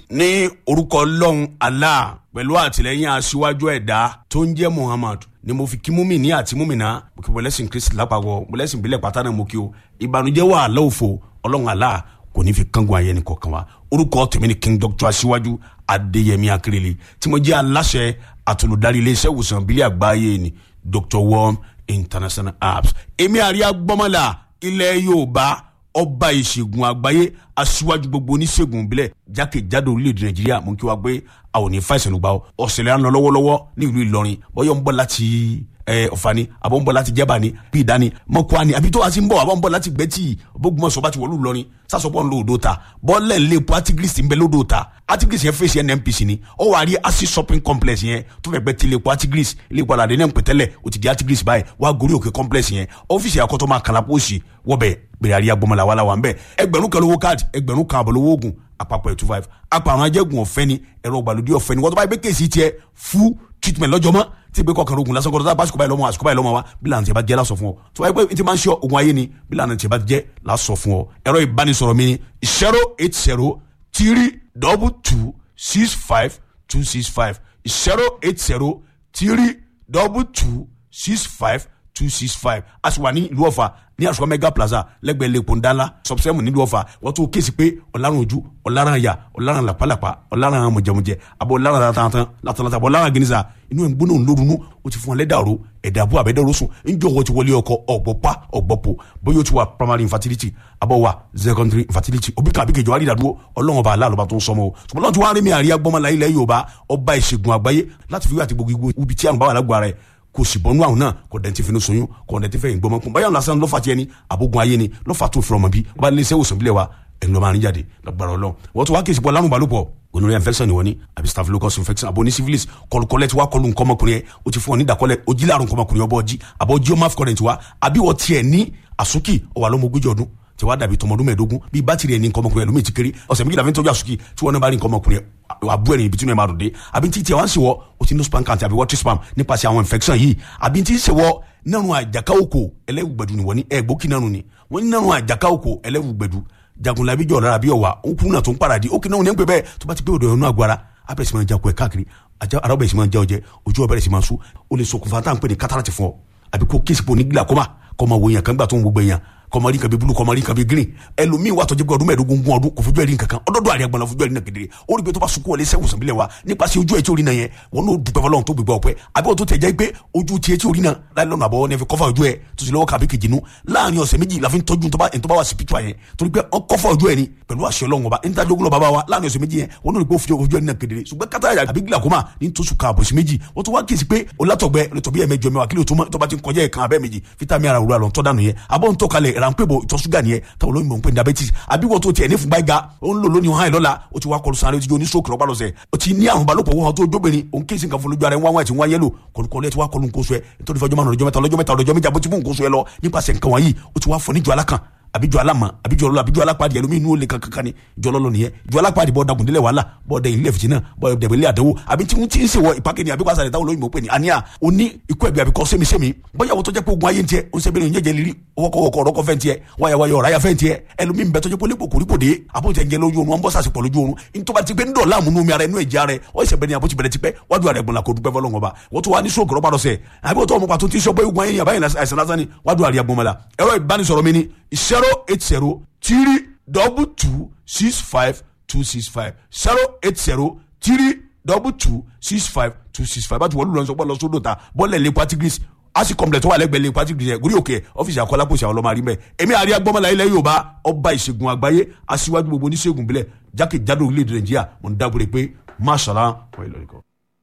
ní orúkọ ọlọ́run allah pẹ̀lú àtìlẹ́yìn aṣíwájú ẹ̀dá tó ń jẹ́ muhammad ni mo fi kí múmìnì àti múmìnà mo kí mọ̀lẹ́sìn kristi lápapọ̀ mọ̀lẹ́sìn ìbílẹ̀ pátá náà mo kí o ìbànújẹ́ wà lọ́wọ́fọ̀ ọlọ́run allah kò ní fi kángun ayẹni kọ̀ọ̀kan wa orúkọ tèmi ni king doctor aṣíwájú adéyẹmí akérèlé tí mo jẹ́ aláṣẹ àtolùdarí iléeṣẹ́ ìwòsàn ìbílẹ̀ àgbáyé ni dr worm international apps èmi àríyá gbọ́mọ̀lá ilẹ̀ yorùbá ọba ìṣègùn àgbáyé aṣíwájú gbogbo oníṣègùn ìbílẹ̀ jákèjádò orílẹ̀-èdè nàìjíríà mú kí wá gbé àwọn òní fàìsàn ló gbà ó ọ̀sẹ̀lẹ̀ àná lọ́wọ́lọ́wọ́ ní ìlú ìlọrin bọ́yọ̀ ń bọ̀ láti ọ̀fani àbọ̀ ń bọ̀ láti jẹ́bà ni bí ìdání mọ́kọ́ ni àbí tó wá sí ń bọ̀ àbọ̀ ń bọ̀ láti gbẹ́tì bógunmọ̀sọ̀ bá ti wọ̀lú ìlọrin sásọpọ̀ ńlọ odò ta bọ́ọ̀lẹ̀ ńlẹ̀ epo artigris ń bẹ lódò ta artigris yẹn fèsì nnpc ni ó wà rí acid shopping complex yẹn tó fẹ́ gbẹ́ ti ilé epo artigris ilé epo aládé náà ń pè tẹ́lẹ̀ ó ti di artigris báyìí wá gorí òkè complex yẹn ọ́fíìsì àkọ́tọ́ máa kàlà pósì wọ́bẹ̀ gbèrè àríyá gbọmọlá wàhálà wà ń bẹ̀ ẹgbẹ̀rún kan lówó káàdì ẹgbẹ̀rún kan àbọ̀ lówó oògùn àpapọ̀ two five àpàrọ̀ ajẹ́gun ọ̀fẹ́ ni ẹ̀rọ ìgbàlódé ọ̀fẹ́ ni wọ́n tó bá yẹ pé kéèsì tiẹ̀ fún treatment lọ́jọ́ mọ́ tí ìgbé kọkànlá ogun lásán kọ́ńtà báṣukú báyìí lọ́mọ àṣukú báyìí lọ́mọ wa bí lànà tí a bá jẹ́ lásọ fún ọ tó báyìí pé n ti máa ń ṣe ogun ayé ni bí lànà tí a bá jẹ́ lásọ fún ọ ẹ̀rọ ìbánisọ̀rọ̀ mi ni zero eight zero three double two six five two six five zero eight zero three double two six five two six five a sì wà ní ìlú ọ̀fà ní àṣọ mega plaza lẹ́gbẹ̀ẹ́ lẹ́kọ̀ọ́ ńdánlá sọ̀bùsẹ́mù nílùú ọ̀fà wọ́n tún kéésì pé ọ̀làrùn ojú ọ̀làrùn àyà ọ̀làrùn làpálàpá ọ̀làrùn mọ̀jẹ̀mọ̀jẹ̀ àbọ̀ ọ̀làrùn látàntàn látàntàn àbọ̀ ọ̀làrùn gínísà inú ẹ̀ ń gbóná lórunú ó ti fún ọ lẹ́dàrú ẹ̀dà àbú àbẹ́dẹ́rú sùn ńjọ́ wọ́n ti wọlé ọkọ ọ̀gbọ́pá ọ̀gbọ́pọ̀ bóyá ó ti wà primary infertility àbọ̀ wà secondary infertility òbí kan àbíkejì wà nídàdúró ọlọ́run ọba aláàlọ́ba tó ń sọmọ o ṣùgbọ́n lọ́n ti wá rí mi àríyá gbọ́mọlá ilẹ̀ Yorùbá ọba ìṣègùn àgbáyé láti fi wí àti gbogbo ibi tí àrùn bá wà lágbára rẹ̀ kò sì bọ́nú àwọn náà kò dẹ̀ ti fi ní soyún kò dẹ̀ ti fẹ́ yín gbọ́mọkùn báyọ̀ lásán lọ́fà tiẹ̀ ni àbógun ayé ni lọ́fà tó fi ọmọ bí wọ́n bá lé iṣẹ́ òsùn bílẹ̀ wa ẹ̀yin lọ́ọ́ máa ń jáde lọ́gbàrọ̀ lọ. wọ́n tún wá kí ìsìnkú ọlárùn balùpọ̀ gonorrhea infection ni wọ́n ní àbí staphylococcus infection àbò ní syphilis kọlùkọlẹ̀ tí wàá kọlù nǹkan ọmọkùnrin yẹn o ti fún ọ ní ìdàkọlẹ̀ ojílẹ̀ àrùn nǹkan ọmọkùnrin ọbọ̀ ọjí àbọ̀ ojí ọmọ current wa àbí wọ́n tiẹ̀ ní àsúkì ọ̀wà lọ́mọ ogójì ọdún tí wàá dàbí tọmọdún mẹ́ẹ̀ẹ́dógún bíi bátìrì ẹni nǹkan ọmọkùnrin ẹlòmíì ti kéré ọ̀sẹ̀ méjìlá fi ń tọ́jú àsùkì tí wọ́n náà bá rí nǹkan ọmọkùnrin àbú ẹ̀rìn ibi tí wọ́n máa dùn dé àbí tí tiẹ̀ wá ń ṣèwọ́ o ti ní spam count àbí water spam nípasẹ̀ àwọn infection yìí àbí tí ń ṣèwọ́ nínú àjàká òkò ẹlẹ́wùgbẹ̀dù ni wọ́n ní ẹ̀gbókì nánu ni wọ́n ní nínú àjàká òkò ẹlẹ́wùgbẹ̀dù jagunlabi jọ̀ lára bí ọ̀wà ó kún náà tó ń paradì ó kì náà ní pẹ́ bẹ́ẹ̀ tó bá ti pé òdò ẹ̀rọ agbára abẹ́rẹ́ sì máa ja kó ẹ̀ káàkiri ara ọbẹ̀ sì máa ja ọjẹ́ ojú ọbẹ̀ sì máa sú ó lè ṣokùnfà tá à ń pè ní kátàràtì fún ọ àbí kó kéèsì pò ní glaucoma kọ́ máa wo èèyàn kan gbà tó ń gbogbo èèyàn kọmọrí kan bí bulu kọmọrí kan bí green ẹlòmíì wà tọjú pé ọdún mẹ́ẹ̀ẹ́dógún gún ọdún kò fojú ẹrí nǹkankan ọdọọdún àríyá gbọnà fojú ẹrí náà kedere ó rí pé tó bá sunkún wọlé sẹwùn sàbílẹ wa nípasẹ̀ ojú ẹ tí orí náà yẹn wọn n'o dùpẹ́ fọlọ́run tó gbégbá ọpẹ́ àbí wọn tó tẹ̀ jẹ́ pé ojú tiẹ̀ tí orí náà láì lọ́nà àbọ̀ nẹ́fẹ̀ kọ́fà ojú ẹ tó ti lọ́wọ́ kàbí kejì nu láàrin ọ̀sẹ̀ méjì la fi ń tọ́jú tó bá wà spiritual yẹn torí pé ọ kọ́fà ojú ẹ ni pẹ̀lú àṣẹ Ọlọ́run ọba níta jogun lọ bàbá wa láàrin ọ̀sẹ̀ méjì yẹn wọn n'o rí pé ó fi ojú ẹ náà kedere ṣùgbọ́n kátà àbí glaucoma ní tó sùn kan àbọ̀sí méjì wọ́n tó wá kíyèsí pé olátọ̀gbẹ́ olùtọ̀bí ẹ̀mẹjọ mẹ́wàá kílò tó bá ti ń kọjá ẹ̀kan abẹ́ méjì fítámì ara òwúrọ̀ àlọ́ tọ́ dànù yẹn àbọ̀ ń tọ́kalẹ̀ ránpẹ́ bò ìtọ̀ ṣúgà nìyẹn táwọn olóyìnbó ń pè ní diabetes àbí wọ́n tó tiẹ̀ ní fún gbáyìí ó ń lò lónìí hàn lọ́la ó ti wá kọlu sáré ó ti jó ní stroke lọ́pàá lọ́sẹ̀ ó ti ní àrùn balòpọ̀ wọn tó jóbìnrin òun kí nǹkan fún lójú ara ẹ̀ wọ́n wá ti wọ́n yẹ́lò kọlùkọlù ẹ̀ ti wá kọlu nǹkan oṣù ẹ̀ nítorí fọjọ́ márùn-ún ọjọ́ mẹ́ta ọlọ́jọ́ mẹ́ta ọlọ́jọ́ méjì àbótí mú nǹkan oṣù ẹ̀ lọ nípasẹ̀ nǹkan wọ̀nyí ó ti wá fọ níjọ alákan àbíjọ alámọ àbíjọ ọlọ àbíjọ alápàdé ẹlòmíín inú ó lè kankan ni ìjọ ọlọlọ nìyẹn ìjọ alápàdé bọ dagun délẹ wàhálà bọ dẹ ilé fìtínà bọ dẹbẹ ilé àdánwò àbí tí wọn ti ń ṣèwọ ìpàkẹ́ ni àbí wàá sàrẹ̀ táwọn olóyìnbó pè ní àníyà òní ikú ẹ̀bí àbíkọ́ sẹ́mi-sẹ́mi bóyá wọ́n tó jẹ́ pé ogun ayé ń tiẹ̀ ń sẹ́bẹ̀rẹ̀ ń jẹ́jẹ́ lírí ọwọ́kọ̀wọ́kọ̀ ọ̀rọ̀kọ̀ fẹ́ ń tiẹ̀ wáyàwáyà ọ̀ráyà fẹ́ ń tiẹ̀ ẹlòmíín bẹ tó jẹ́ pé olébò kòríkò dé àbójẹ ń jẹ lójú oorun wọn bọ́ sàṣepọ̀ lójú oorun ntọ́ba ti pé ń dọ̀la àmúnú mi ara inú ẹ̀jẹ̀ ara ẹ̀ ọ̀ ìṣẹ̀bẹ̀ ni àbójì bẹ̀rẹ̀ ti pẹ́ wájú àrẹ̀ gbọ̀nla kò dúpẹ́ fọlọ́ngọ̀ ọba wọ́n tún wá ní sóògùn rọ́bà lọ́sẹ̀ àbí wọ́n tó ọmọ pàtó tí ń sọ pé ogun ayé ni àbáyé àìsàn lásán ni wájú àrẹ̀ gbọ̀nmọ́la ẹ̀rọ ìbánisọ̀rọ̀ mi ni zero eight zero three double two six five two six five zero eight zero three double two six five two six five bá ti wọlé lọ́nà sọ́gbọ́n lọ sódò ta bọ́ọ̀lẹ̀ lè patigris asi complex tó wà lẹ́gbẹ̀ẹ́ lè patigris yẹn gúrí òkè ọ́fíìsì akọ́lápọ̀sì àwọn ọlọ́mọ àrímẹ̀ èmi àríyá gbọ́mọlá ilẹ̀ Yorùbá ọba ìṣègùn àgbáyé aṣíwájú gbogbo oníṣègùn bílẹ̀ jákèjádò orílẹ̀-èdè Nàìjíríà mo ń dábòrè pé máṣàlá wọ́n ìlọrin kan.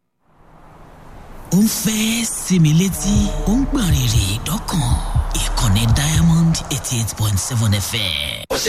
ó ń fẹ́ sinmi létí ó ń gbọ̀n rìrì dọ́kàn ìkànnì Diamond eighty eight point seven FM.